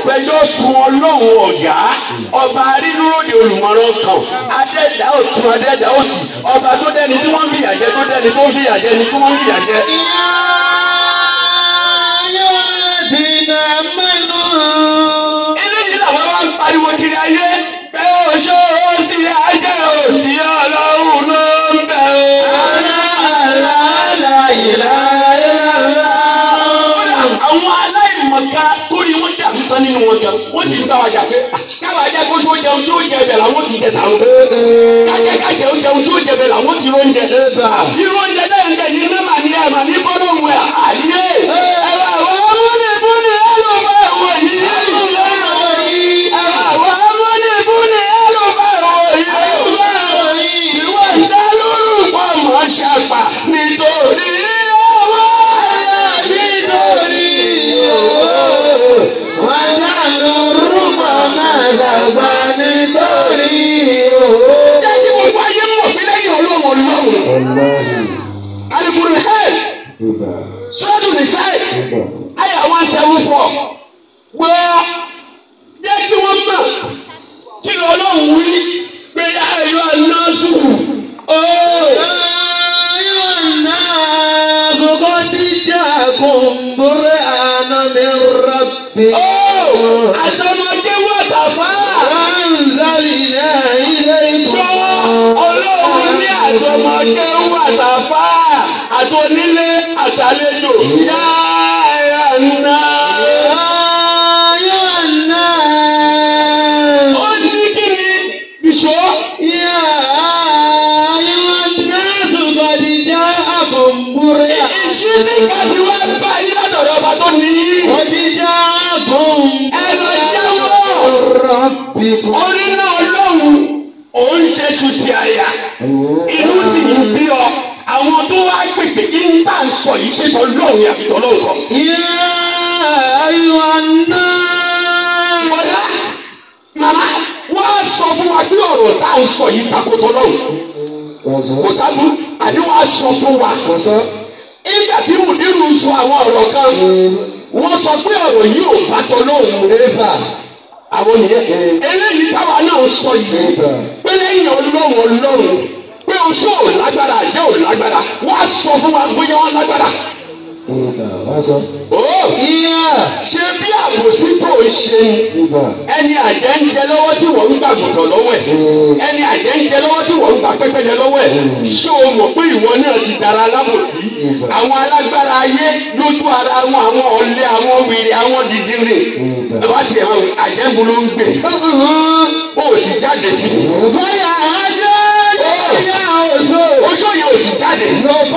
fẹjọ́ sun ọlọ́run ọ̀gá ọba arínúròdì olùmọ̀ràn kan adẹ́dá ọ̀tún adẹ́dá òsì ọba tó dẹni tí wọ́n ń fìyà jẹ tó dẹni tó ń fìyà jẹ ni tí wọ́n ń fìyà jẹ. eléyìí làwọn wá ń pariwo kiri ayé pé oṣó òsì ajé òsì ọlọ́run ló ń bẹ̀ o. àwọn aláìmọ̀ká tó ní wọ́n jà tán nínú wọn kan wọ́n sì ń bá wa jà pé káwa jẹ́ kó sóò jẹun sóò jẹ bẹ̀ làwọn ti jẹ tàwọn. kájẹ́ kájẹ́ ó jẹun sóò jẹ bẹ̀ làwọn ti róúnjẹ. irú oúnjẹ náà ń jẹ ní mẹ́mà ní ẹ̀mà ní bọ́lọ́mù ẹ̀ àyè. ẹ̀rọ àwọn amúnibúni ẹlòmọ̀ ẹ̀wọ̀ yìí. ẹ̀rọ àwọn amúnibúni ẹlòmọ̀ ẹ̀wọ̀ yìí. ìwọ ìdálórú pọ̀ mọ́ ṣàpà nítorí ọwọ́ nítorí jẹ́ kí gbogbo ayé mọ̀ pé lẹ́yìn ọlọ́run ọlọ́run. alukuru hẹ́ẹ̀ sọ́dún ní sáì ayé àwọn sẹ́wọ́n fọ́ gbọ́ jẹ́ kí wọ́n mọ̀ kí ni ọlọ́run wí pé ayọ̀ àná sùkù. àtọmọdé wà tàfà. gbọ́ ọlọ́run ní àtọmọdé wà tàfà àtọnílé àtàlejò yá àná. ó ní kí ni ìṣó. ìṣísí kan ti wá bá yí látọ̀dọ̀ ọba tó ní í. ẹ lọ jáwọ́. orí náà lọ́hùn òun ṣe tu ti àyà inú sì ń bí ọ àwọn tó wá pèpè ìńtà ń sọ yìí ṣètò lọ́hùn yàtọ̀ lọ́hùn kan. Bọ̀dá màmá wọ́n á sọ fún wa bí ọ̀rọ̀ tá à ń sọ yìí takotọ lọ́hùn. Kò sábú àní wọ́n á sọ fún wa. Ìgbà tí Mùdírù sọ àwọn ọ̀rọ̀ kan, wọ́n sọ pé ọ̀rọ̀ yìí ò bá tọ lọ́hùn. Àwọn nìyẹn. Eléyìí táwa náà sọ yìí. Pé lẹ́yìn ọlọ́run ọlọ́run pé oṣù ò lágbára àjẹ́ ò lágbára wọ́n á sọ fún wa bóyá wọ́n lágbára. Ó ṣe bí àbòsí tó ń ṣe ni ẹni àjẹ́ ń jẹ lọ́wọ́ tí wọ́n ń gbà gùntàn lọ́wọ́ ẹ̀ ẹni àjẹ́ ń jẹ lọ́wọ́ tí wọ́n ń gbà pẹ́pẹ́yẹ lọ́wọ́ ẹ̀ ṣé o mọ̀ pé ìwọ náà ti dára alábòsí àwọn alágbára ayé lójú ara wọn àwọn ọ̀lẹ àwọn wèrè àwọn dìdìrì bàbá tiẹ̀ hàn àjẹ́bù ló ń gbè ó sì jáde sí i oṣù yẹn ò sì jáde.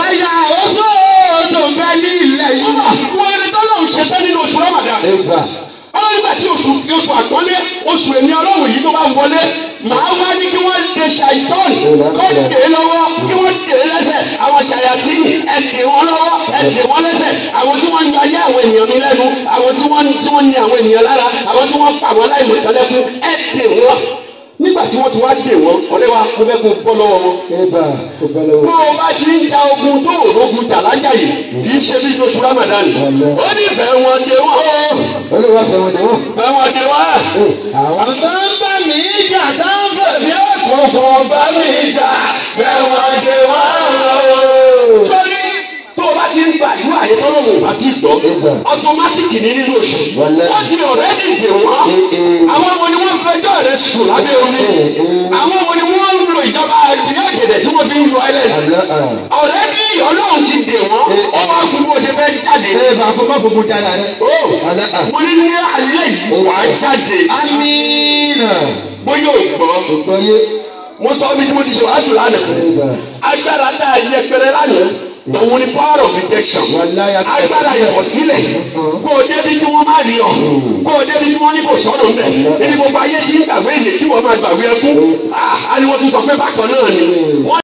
wọ́n ẹni tó lóun ṣe fẹ́ nínú oṣù Ramadan ọlọ́run nígbà tí oṣù oṣù àgbọ́lé oṣù èmi ọlọ́run yìí tó bá ń wọlé màá wá ní kí wọ́n de ṣàìtọ́n kó dè é lọ́wọ́ kí wọ́n dè é lẹ́sẹ̀ àwọn ṣàyàtì ẹ̀ dè wọ́n lọ́wọ́ ẹ̀ dè wọ́n lẹ́sẹ̀ àwọn tí wọ́n ń yọ ayé àwọn ènìyàn mi lẹ́nu àwọn tí wọ́n tí wọ́n ní àwọn ènìyàn lára àwọn tí wọ́n pa àwọn aláìmọ̀ ìtọ́lẹ́kùn ẹ̀ dè wọ́n nígbà tí wọ́n ti wá dè wọ́n ọ̀rẹ́ wa mo fẹ́ kó bọ́ lọ́wọ́ wọn bó o bá ti ń ja ogun tó o lógun jà lájà yìí kì í ṣe bí oṣù Ramadan ó ní fẹ́ wọn dé wọn ó fẹ́ wọn dé wọn. Àwọn tó ń bá mi jà tó ń fò Èmi òkùnkùn bá mi jà fẹ́ wọn dé wọn. sọ́rí tó o bá ti ń gba ìlú àyè tọ́lọ́mù àti ìgbọ́ ọtọmátìkì ní nínú oṣù wọ́n ti ọ̀rẹ́dì dè wọ́n àwọn wo ni wọ́n fẹjọ́ rẹ̀ sùn lábẹ́ omi àwọn wo ni wọ́n ń lo ìjọba ìbílẹ̀ ọ̀gẹ̀dẹ̀ tí wọ́n fi ń lo ẹlẹ́ ọ̀rẹ́dì ọlọ́run ti dè wọ́n ó wá fún bó ṣe fẹ́ jáde. ó mo ní ní alẹ́ yìí wà á jáde Amina. bóyá ò gbọ́ mo sọ bí tí mo ti ṣe wàásù lánàá agbára tá a yẹ pẹrẹ lánàá òun ni power of rejection agbára ìkọ̀sílẹ̀ kó o débi tí wọ́n má rí ọ kó o débi tí wọ́n ní kò sọ̀rọ̀ ńbẹ̀ níbi gbogbo ayé tí ń gbàgbé ìlè kí wọ́n máa gbàgbé ẹkú ah á ní wọ́n tún sọ pé bákan náà ni wọ́n